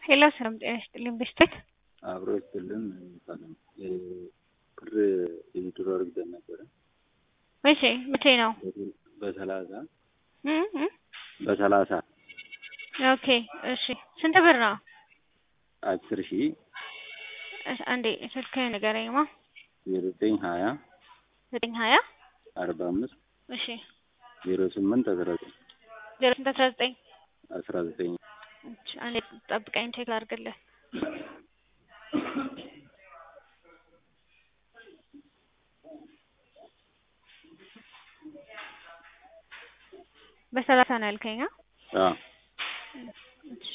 ሄሎ ሰላም ጤና ይስጥልኝ በስቴት አብሮ ይስጥልን ሰላም ብር የድሮ አርግዘን ነበረ መቼ መቼ ነው በሰላሳ እ እ በሰላሳ ኦኬ እሺ ስንት ብር ነው አስር ሺህ እሺ አንዴ ስልክህን ንገረኝማ ዘጠኝ ሀያ ዘጠኝ ሀያ አርባ አምስት እሺ ዜሮ ስምንት አስራ ዘጠኝ ዜሮ ስንት አስራ ዘጠኝ አስራ ዘጠኝ እሺ አንዴ ጠብቀኝ ቼክ ላድርግልህ በሰላሳ ነው ያልከኝ አ አዎ እሺ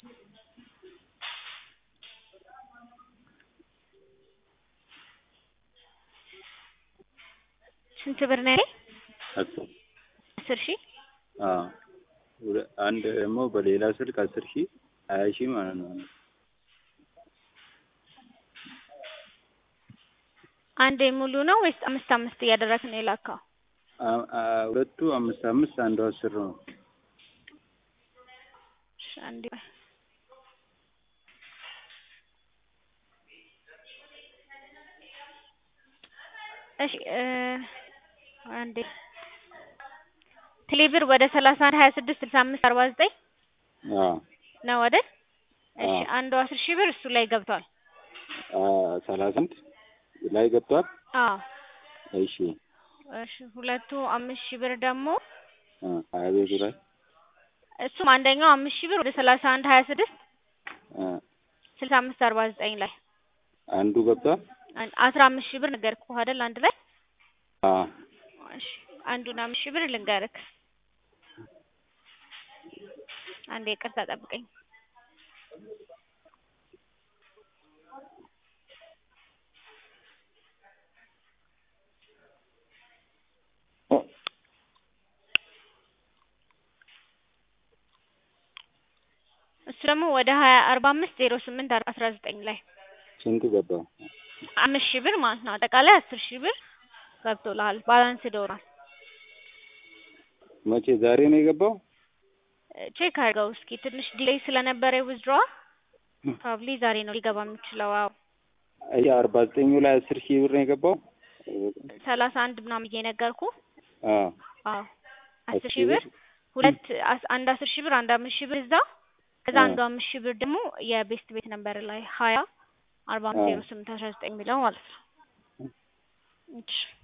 ስንት ብር ነው ያለኝ አስር አስር ሺህ አዎ ሁለ- አንድ ደግሞ በሌላ ስልክ አስር ሺህ ሀያ ሺህ ማለት ነው አንዴ ሙሉ ነው ወይስ አምስት አምስት እያደረግህ ነው የላከው አ- አ- ሁለቱ አምስት አምስት አንዱ አስር ነው እሺ አንዴ ቆይ እሺ እ አንዴ ቴሌብር ወደ ሰላሳ አንድ ሀያ ስድስት ስልሳ አምስት አርባ ዘጠኝ አዎ ነው አይደል? እሺ አዎ። አንዱ አስር ሺህ ብር እሱ ላይ ገብቷል። አ- ሰላሳ አንድ ላይ ገብቷል አዎ እሺ እሺ ሁለቱ አምስት ሺህ ብር ደግሞ አ፣ ሀያ ቤቱ ላይ እሱም አንደኛው አምስት ሺህ ብር ወደ ሰላሳ አንድ ሀያ ስድስት አ፣ ስልሳ አምስት አርባ ዘጠኝ ላይ አንዱ ገብቷል አን- አስራ አምስት ሺህ ብር ነገርኩህ አይደል? አንድ ላይ አ እሺ አንዱን አምስት ሺህ ብር ልንገርክ። አንዴ ይቅርታ ጠብቀኝ። እሱ ደግሞ ወደ ሀያ አርባ አምስት ዜሮ ስምንት አስራ ዘጠኝ ላይ ስንት ገባ አምስት ሺህ ብር ማለት ነው። አጠቃላይ አስር ሺህ ብር ገብቶልሃል። ባላንስ ዶሯል። መቼ ዛሬ ነው የገባው ቼክ አድርገው እስኪ ትንሽ ዲሌይ ስለነበረ ዊዝድሯ ፕሮባብሊ ዛሬ ነው ሊገባ የሚችለው። አዎ አይ አርባ ዘጠኙ ላይ አስር ሺህ ብር ነው የገባው ሰላሳ አንድ ምናምን ብዬ ነገርኩ። አ አዎ አስር ሺህ ብር ሁለት አስ- አንድ አስር ሺህ ብር አንድ አምስት ሺህ ብር እዛ ከዛ አ። አንዱ አምስት ሺህ ብር ደግሞ የቤስት ቤት ነበር ላይ ሀያ አርባ አምስት አ። ዜሮ ስምንት አስራ ዘጠኝ የሚለው ማለት ነው። እሺ